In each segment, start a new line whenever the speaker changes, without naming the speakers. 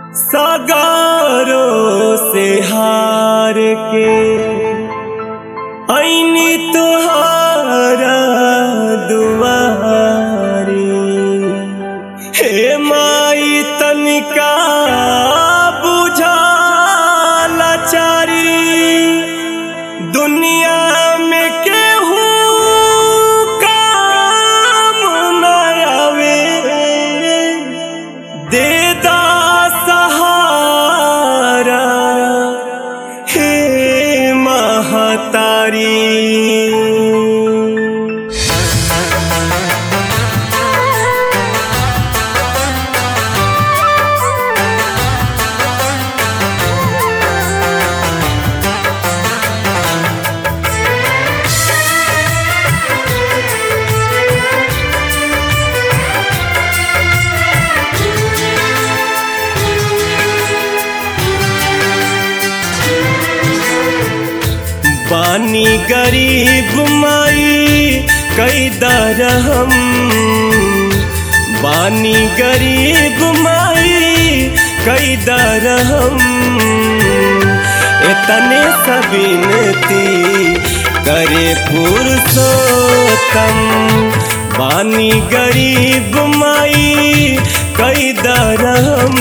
सगारो से हार के ऐनी तुहारा दुआरी हे माई तनिका बुझा लाचारी दुनिया में केहू काम न आवे देदा सहारा हे महतारी बानी गरीब माई कई दरहम बानी गरीब माई कई दरहम इतने सबिनती करे पुरुषोत्तम बानी गरीब माई कई दरहम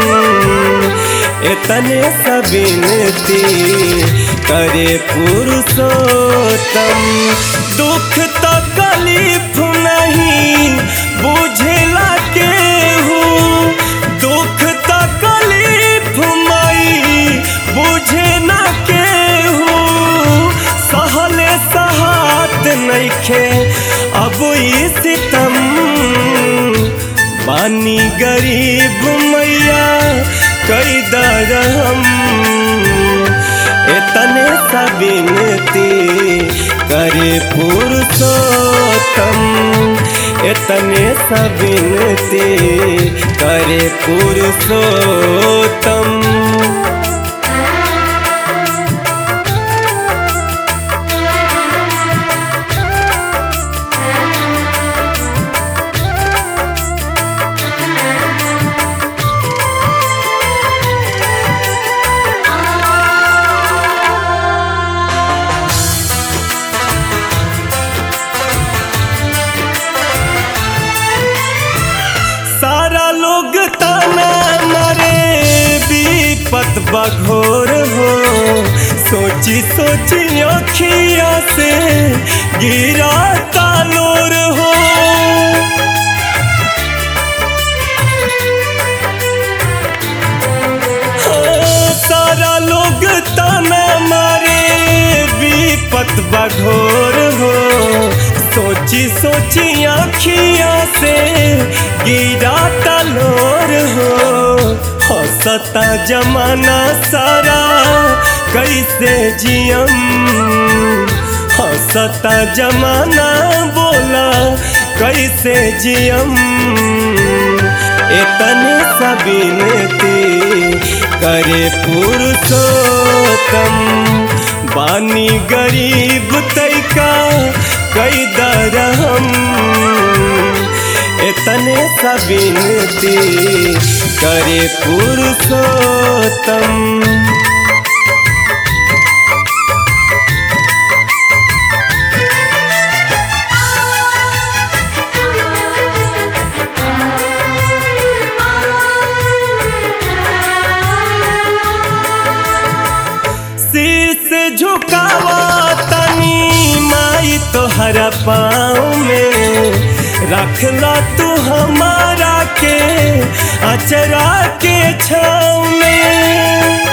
इतने सबिनती करे पुरुषोत्तम दुख तकलीफ नहीं बुझला केहू दुख तकलीफ मई बुझे ना केहू सहले सहात नइखे अब ई सितम बानी गरीब मैया कई दरहम इतने सबिनती करे पुरुषोत्तम इतने सबिनती करे पुरुषोत्तम सारा लोग ताना मारे विपत बघोर हो सोची सोची अखिया से गिरा तालोर हो हाँ, सारा लोग ताना मारे विपत बघोर हो सोची सोची आखिया से गिरा तलोर हो हंसता जमाना सारा कैसे जियम हंसता जमाना बोला कैसे जियम इतने सबिनती करे पुरुषोत्तम बानी गरीब तैका कई दरहम इतने सबिनती करे पुरुषोत्तम शीश झुकावा तनी माई तोहरा पाँव में रखला तू हमारा के अचरा के छाँव में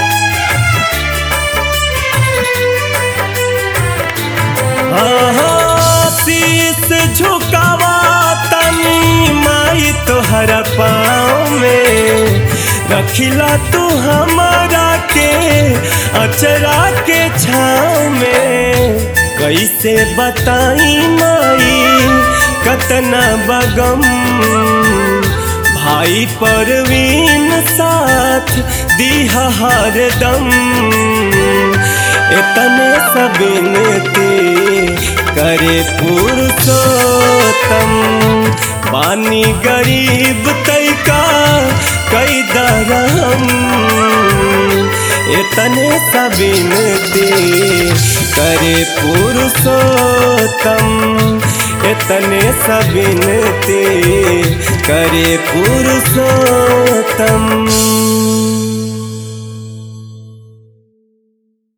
आहा, शीश झुकावा तनी माई तोहरा पाँव में रखिला तू हमारा के अचरा के छाँव में कैसे बताई माई कतना बगम भाई परवीन साथ दिहा हरदम इतने सबिनती करे पुरुषोत्तम बानी गरीब तैका कई दरम इतने सबिनती करे पुरुषोत्तम इतने सबिनती करे पुरुषोत्तम